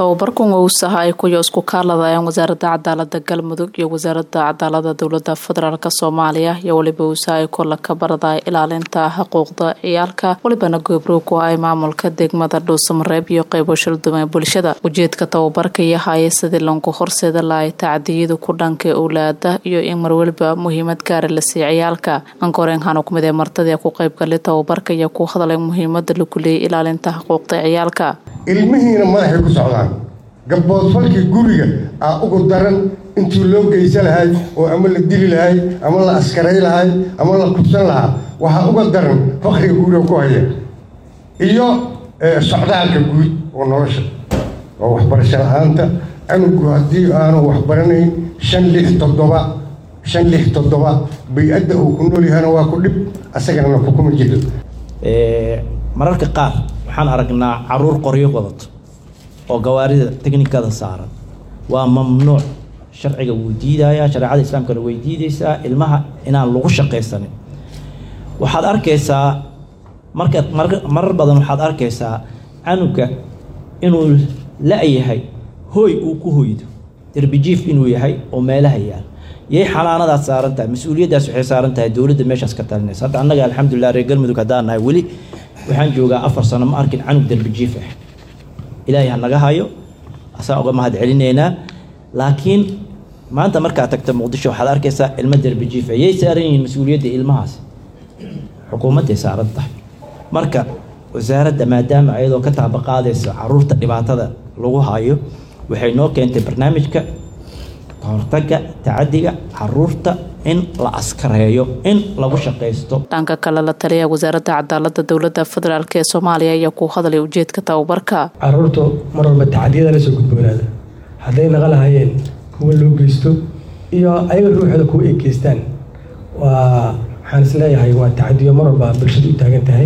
tababarkan wowsaha ay kuyo isku kaaladayaan wasaaradda cadaalada galmudug iyo wasaaradda cadaalada dowlada federaalk soomaaliya iyo weliba wowsaha ay kola ka baradaya ilaalinta xuquuqda ciyaalka welibana goobroog ku ay maamulka degmada dhuusamareeb iyo qeybo shalduma bulshada ujeedka tababarka iyo haya sidii lanku horseeda lahay tacdiyada ku dhanka owlaada iyo in marweliba muhiimad gaara la siiya ciyaalka ankoreenhana kumid ee martadii ku qeybgalay tababarka iyo ku hadalay muhiimada lagu leeyay ilaalinta xuquuqda ciyaalka ilmihiina madaxay ku socdaan gabboodfalkii guriga aa ugu daran intii loo geysan lahay oo ama la dili lahay ama la askaray lahay ama la kubsan lahaa waxaa uga daran fakriga guriga ku haya iyo socdaalka guud oo nolosha oo waxbarasho la-aanta canugu haddii aanu waxbaranayn shan lix toddoba shan lix toddoba bay-adda uu ku nool yahana waa ku dhib asagana na kukuma jiro mararka qaar waxaan aragnaa caruur qoryo wadato oo gawaarida teknikada saaran waa mamnuuc sharciga wuu diidayaa shareecada islaamkana way diideysaa ilmaha inaan lagu shaqaysanin waxaad arkaysaa markaad marar badan waxaad arkaysaa canuga inuu la-yahay hooy uu ku hoydo derbijiif inuu yahay oo meelaha yaal yay xanaanadaas saaran tahay mas-uuliyaddaas waxay saaran tahay dowladda meeshaas ka talinaysa hadda annaga alxamdulilah reer galmudug haddaan nahay weli waxaan joogaa afar sano ma arkin canug derbijiif ah ilaahay ha naga hayo asaan uga mahad celinaynaa laakiin maanta markaad tagta muqdisho waxaad arkaysaa ilmo derbijiif ah yay saaran yihiin mas-uuliyadda ilmahaas xukuumadday saaran tahay marka wasaaradda maadaama ayadoo ka taabaqaadaysa caruurta dhibaatada lagu hayo waxay noo keentay barnaamijka kahortaga tacadiga caruurta in la askareeyo in lagu shaqaysto dhanka kale la taliya wasaaradda cadaalada dowlada federaalk ee soomaaliya ayaa ku hadlay ujeedka tababarka caruurtu mar walba tacadiyada lasoo gudboonaada hadday naqa lahayeen kuwa loo geysto iyo ayaga ruuxooda kuwa ay geystaan waa waxaan isleeyahay waa tacadiyo mar walba bulshada u taagan tahay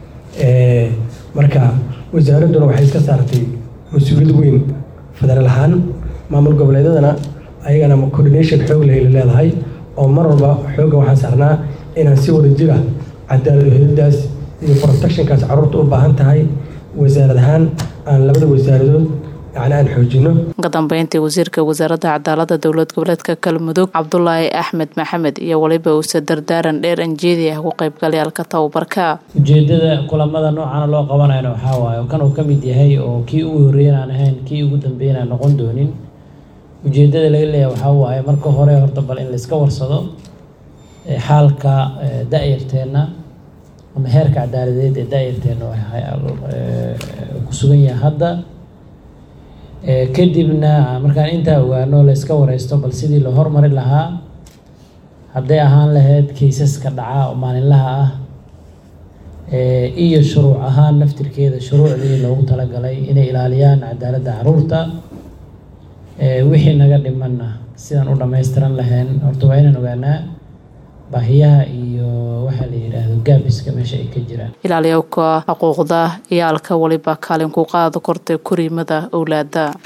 marka wasaaradduna waxay iska saartay mas-uuliyad weyn federaal ahaan maamul goboleedyadana ayagana coordination xoog leh la leedahay oo mar walba xoogga waxaan saarnaa inaan si wada jira cadaalad uhelidaas iyo protectionkaas caruurta u baahan tahay wasaarad ahaan aan labada wasaaradood yani aan xoojino ka dambeyntii wasiirka wasaaradda cadaalada dowlad goboleedka galmudug cabdulaahi axmed maxamed iyo weliba uuse dardaaran dheer anjeedi ah ku qaybgalayaalka tababarka ujeedada kulamada noocana loo qabanayna waxaa waaye kan uu ka mid yahay oo kii ugu horreeyan aan ahayn kii ugu dambeyn aan noqon doonin ujeedada laga leeyahay waxaa waaye marka hore horta bal in layska warsado xaalka da-yarteenna ama heerka cadaaladeed ee da-yarteenna ku sugan yahay hadda kadibna markaan intaa ogaano layska wareysto bal sidii la hormari lahaa hadday ahaan lahayd kaysaska dhaca oo maalinlaha ah iyo shuruuc ahaan naftirkeeda shuruucdii loogu talagalay inay ilaaliyaan cadaaladda caruurta wixii naga dhimanna sidaan u dhammaystiran lahayn horta waa inaan ogaanaa baahiyaha iyo waxaa la yidhaahdo gaabiska meesha ay ka jiraan ilaaliyowka xuquuqda ciyaalka weliba kaalin ku qaada kortay koriimada owlaada